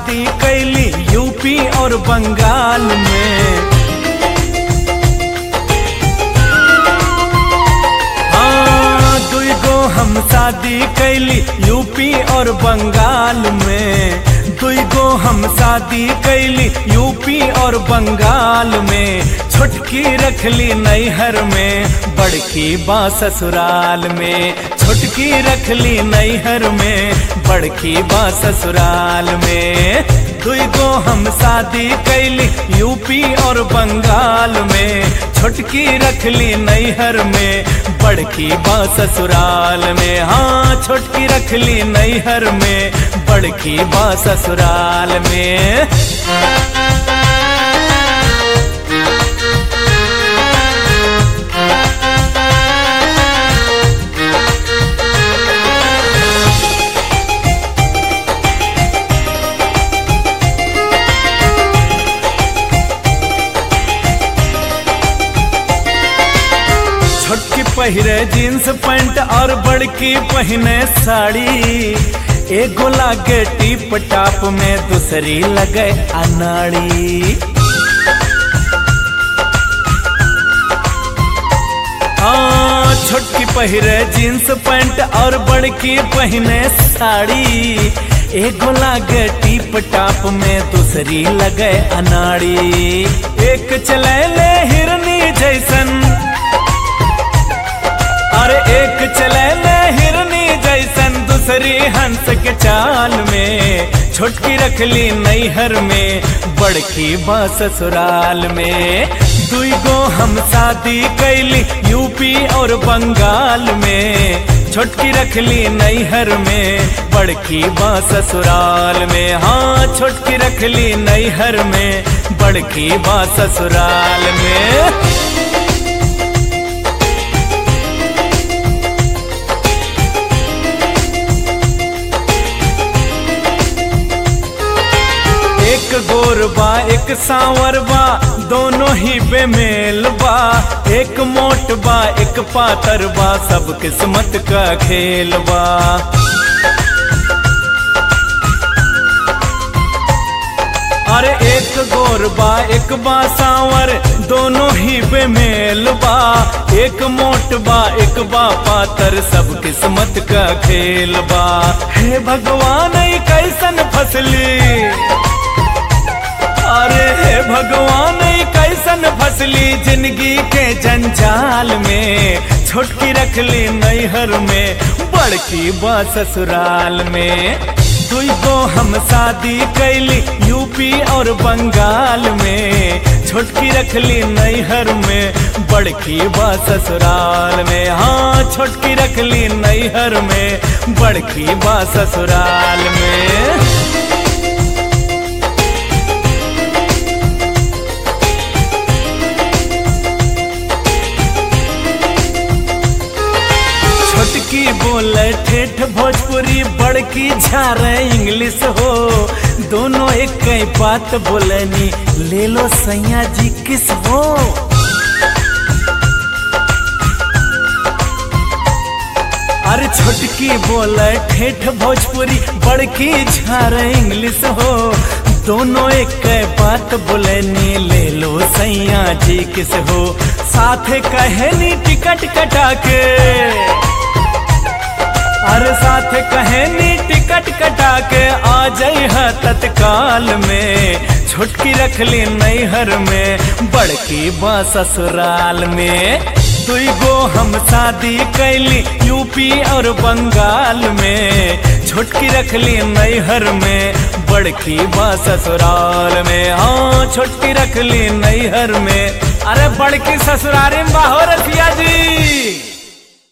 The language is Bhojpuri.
शादी कैली यूपी और बंगाल में हाँ, दुई गो हम शादी कैली यूपी और बंगाल में दुई गो हम शादी कैली यूपी और बंगाल में छोटकी रखली नैहर में बड़की बा ससुराल में छोटकी रखली नैहर में बड़की बा ससुराल में दुई गो हम शादी कैली यूपी और बंगाल में छोटकी रखली नैहर में बड़की बा ससुराल में हाँ छोटकी रखली नैहर में बड़की बा ससुराल में छोटकी पहिरे जींस पैंट और बड़की पहने साड़ी एगो लागे टीप टाप में दूसरी लगे अनाड़ी हाँ छोटकी पहिरे जींस पैंट और बड़की पहने साड़ी एगो लागे टीप टाप में दूसरी लगे अनाड़ी एक चले ले हिरनी जैसन अरे एक चले ले हिरनी जैसन दूसरी हंस के चाल में छोटकी रखली नैहर में बड़की बा ससुराल में दुई गो हम शादी कैली यूपी और बंगाल में छोटकी रखली नैहर में बड़की बा ससुराल में हाँ छोटकी रखली नैहर में बड़की बा ससुराल में एक गोर बा एक सांवर बा दोनों ही बेमेल बा एक मोट बा एक पातर बा सब किस्मत का खेल बा अरे एक गोर बा एक बा सांवर दोनों ही बेमेल बा एक मोट बा एक बा पातर सब किस्मत का खेल बा हे भगवान ई कैसन फसली अरे हे भगवान ई कैसन फसली जिंदगी के जंजाल में छोटकी रखली नैहर में बड़की बा ससुराल में दुई गो हम शादी कैली यूपी और बंगाल में छोटकी रखली नैहर में बड़की बा ससुराल में हाँ छोटकी रखली नैहर में बड़की बा ससुराल में छोटकी बोले ठेठ भोजपुरी बड़की झारे इंग्लिश हो दोनों एक कई बात बोलनी ले लो सैया जी किस हो अरे छोटकी बोले ठेठ भोजपुरी बड़की झारे इंग्लिश हो दोनों एक कई बात बोलनी ले लो सैया जी किस हो साथे कहनी टिकट कटा के अरे साथ कहनी टिकट कटा के आ जाई है तत्काल में छुटकी रखली नैहर में बड़की बा ससुराल में दुई गो हम शादी कैली यूपी और बंगाल में छुटकी रखली नैहर में बड़की बा ससुराल में हाँ छुटकी रखली नैहर में अरे बड़की ससुरारी में बाहो रसिया जी